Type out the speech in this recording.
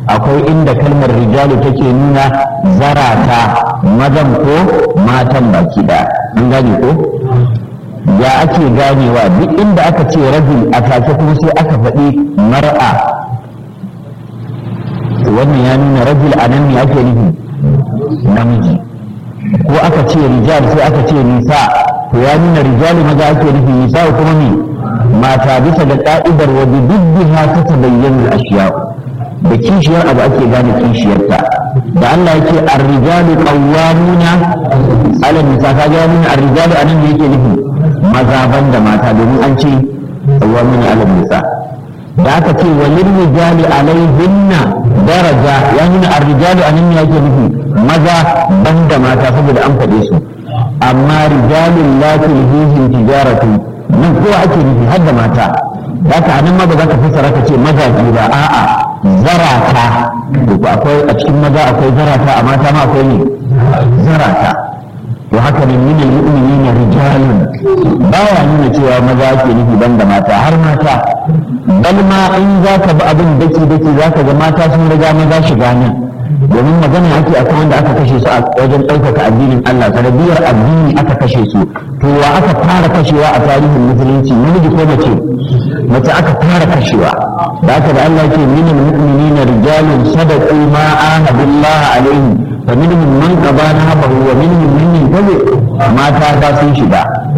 akwai inda kalmar rijalu take nuna zarata mazan ko matan baki da an gane ko ya ake ganewa duk inda aka ce rajul a take kuma sai aka faɗi mar'a wannan ya nuna rajul a nan ne ake nufi namiji ko aka ce rijal sai aka ce nisa to ya nuna rijalu maza ake nufi nisa kuma ne mata bisa da ka'idar wa biddiha ta tabayyana ashiya da kishiyar abu ake gane kishiyarta da Allah yake ar-rijalu qawwamuna 'ala nisa ka ga nuna ar-rijalu anan da yake nufi maza da mata domin an ce qawwamuna 'ala nisa da aka ce walil rijali alaihinna daraja ya nuna ar-rijalu anan ne yake nufi maza banda mata saboda an faɗe su amma rijalun la tulhihim tijaratu nan kowa ake nufi har da mata haka anan ma ba za ka fassara ka ce mazaji ba a'a zarata akwai a cikin maza akwai zarata a mata ma akwai ne zarata to haka ne min al-mu'minina rijalun baya nuna cewa maza ake nufi banda mata har mata bal ma in za ka bi abin daki daki za ka ga mata sun riga maza shiga nan domin magana ake akan wanda aka kashe su a wajen ɗaukaka addinin Allah sanadiyar addini aka kashe su to wa aka fara kashewa a tarihin musulunci namiji ko mace mace aka fara kashewa da aka da Allah ke minal mu'minina rijalun sadaqu ma ahadullah alaihi fa minhum man qada nahabahu wa minhum man yantabi mata ba sun shiga